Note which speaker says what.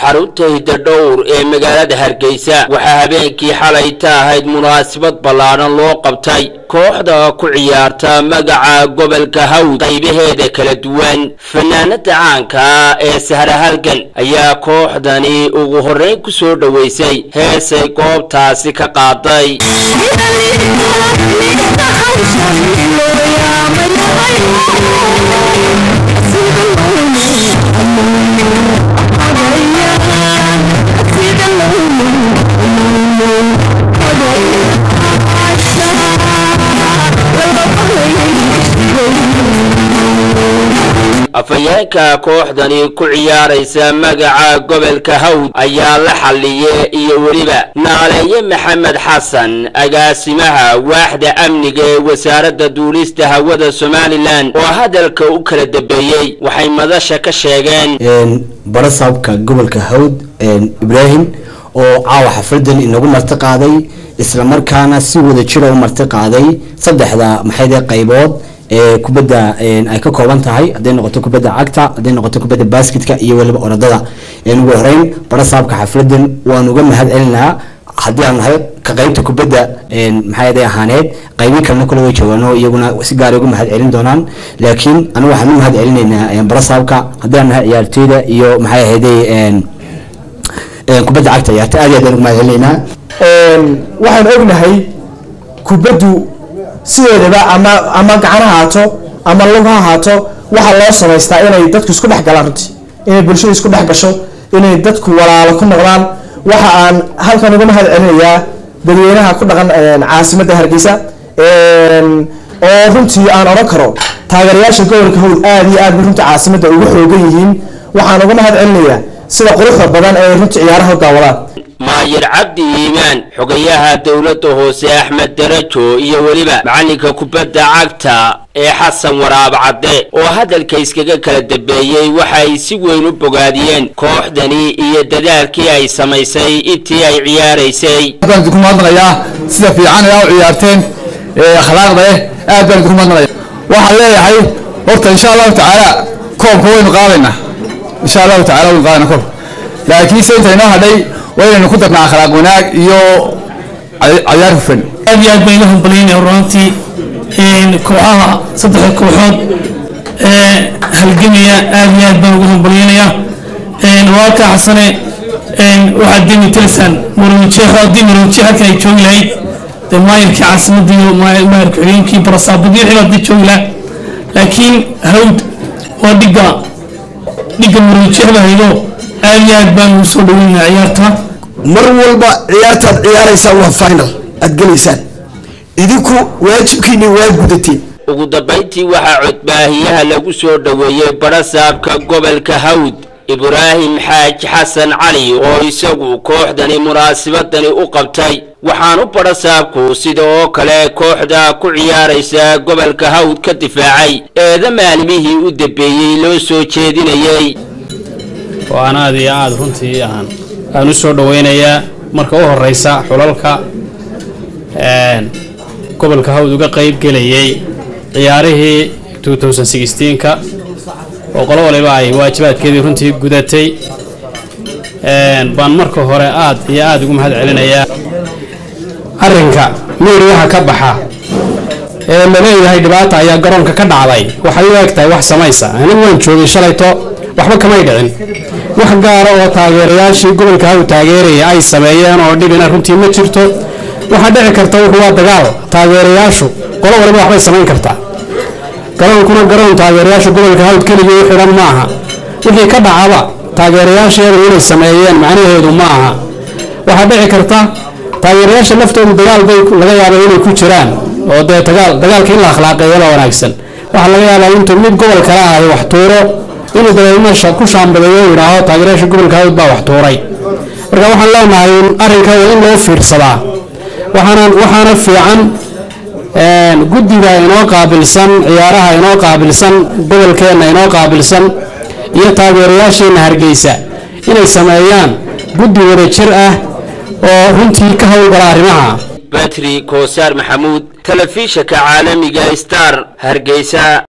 Speaker 1: xarunta hidadhowr ee magaalada hargeysa waxaa habeenkii xalay ta ahayd munaasabad ballaadhan loo qabtay kooxda ku ciyaarta magaca gobolka hawd qaybaheeda kala duwan fanaanada caanka ah ee sahra halgan ayaa kooxdani ugu horreyn ku soo dhoweysay heesay goobtaasi ka qaaday afhayeenka kooxdani ku ciyaaraysa magaca gobolka hawd ayaa la xalliye iyo weliba naaleeye maxamed xasan agaasimaha waaxda amniga ee wasaaradda duulista hawada somalilan oo hadalka u kala dambeeyey waxay madasha ka sheegeen
Speaker 2: barasaabka gobolka hawd ibraahim oo caawa xafladan inagu marti qaaday islamarkaana si wada jira u marti qaaday saddexda maxayde qaybood ee kubadda ay ka kooban tahay hadday noqoto kubadda cagta hadday noqoto kubadda basketka iyo weliba orodada ugu horeyn barasaabka xafladan waan uga mahad celinaa haddii aan nahay ka qaybta kubadda maxay ahaaneed qaybi kalena kule way joogaano iyaguna si gaara uga mahad celin doonaan laakiin anigu waxaan u mahad celinaynaa barasaabka haddii aan nahay ciyaartooyda iyo maxay ahayday kubadda cagta ciyaarta aad iyo aad aan uga mahad celinaynaa
Speaker 3: waxaan ognahay kubaddu sideedaba ama ama gacan ha haato ama lug ha haato waxaa loo samaystaa inay dadku isku dhex galaan runtii inay bulshada isku dhex gasho inay dadku walaalo ku noqdaan waxa aan halkan uga mahad celinayaa dadweynaha ku dhaqan caasimadda hargeysa oo runtii aan odhan karo taageerayaasha gobolka hawd aada iyo aad bay runtii caasimadda ugu xoogan yihiin waxaan uga mahad celinayaa sida quruxda badan ee runtii ciyaaraha u daawadaan
Speaker 1: maayir cabdi iimaan xogayaha dowladda hoose axmed darajo iyo weliba macalinka kubadda cagta ee xasan waraab cadde oo hadalka iskaga kala dambeeyey waxay si weyn u bogaadiyeen kooxdani iyo dadaalkii ay samaysay intii ay ciyaaraysay
Speaker 4: baan idinku mahadnaqayaa sida fiican ee u ciyaarteen ee akhlaaqda eh aad baan idinku mahadnaqaya waxaan leeyahay horta insha allahu tacaala koobka waynu qaadaynaa insha allahu tacala waynu qaadayna koobka laakiinse inta inoo hadhay waa inaynu ku darnaa akhlaaq wanaag iyo cayaar hufan
Speaker 5: aad iyo aad baan ila hambalyaynaya runtii kooxaha saddexda kooxood ee halgamaya aad iyo aad baan ugu hambalyaynaya walaalka xasane waxaad demi tilisan murumijeexo haddii murumijeex halkan ay joogi lahayd dee maayirkii caasimadda iyo maayirka xigeenkii barasaabadii wixii haddii joogi lahaa laakiin hawd waa dhigga dhigga murumijeexda haydo aad iyo aad baan ugu soo dhaweynaya ciyaarta
Speaker 6: mar walba ciyaartaad ciyaaraysaan waa final aad gelaysaan idinku waajibkiini waa gudateen
Speaker 1: ugu dambayntii waxaa codbaahiyaha lagu soo dhoweeyey barasaabka gobolka hawd ibraahim xaaji xasan cali oo isagu kooxdani munaasabadani u qabtay waxaanu barasaabku sida oo kale kooxda ku ciyaaraysa gobolka hawd ka difaacay eeda maalimihii u dambeeyey loo soo jeedinayey
Speaker 7: oo aan aad iyo aad runtii aan aan u soo dhoweynayaa marka u horeysa xulalka gobolka hawd uga qayb gelayay ciyaarihii ka oo qolo waliba ay waajibaadkeedii runtii gudatay baan marka hore aad iyo aad ugu mahad celinayaa arrinka miiriyaha ka baxa ee la leeyahay dhibaata ayaa garoonka ka dhacday waxay u eg tahay wax samaysa anigu waan joogay shalayto waxba kamay dhicin wax gaara oo taageerayaashii gobolka haw taageeraya ay sameeyeen oo dhibina runtii ma jirto waxaa dhici karta wuxuu waa dagaal taageerayaashu qolo waliba waxbay samayn kartaa garoonkuna garoon taageerayaasha gobolka hawd keligii u xidhan maaha wixii ka dhacaba taageerayaasheedu inay sameeyeen macnaheedu ma aha waxaa dhici karta taageerayaasha laftoodu dagaal bay laga yaaba inay ku jiraan oo dee dagaalka in la akhlaaqeeyo la wanaagsan waxaa laga yaabaa intuu mid gobol kale ahay wax tuuro inuu dabeed meesha ku shaambadeeyo u yidhaaho taageerayaasha gobolka hawd baa wax tuuray marka waxaan leenahay arrinka waa in loo fiirsadaa waxaana waxaana fiican guddiga inoo qaabilsan ciyaaraha inoo qaabilsan gobolkeenna inoo qaabilsan iyo taageerayaasheenna hargeysa inay sameeyaan guddi wada jir ah oo runtii ka howlgala arrimaha
Speaker 1: batri koosaar maxamuud telefishanka caalamiga star hargeysa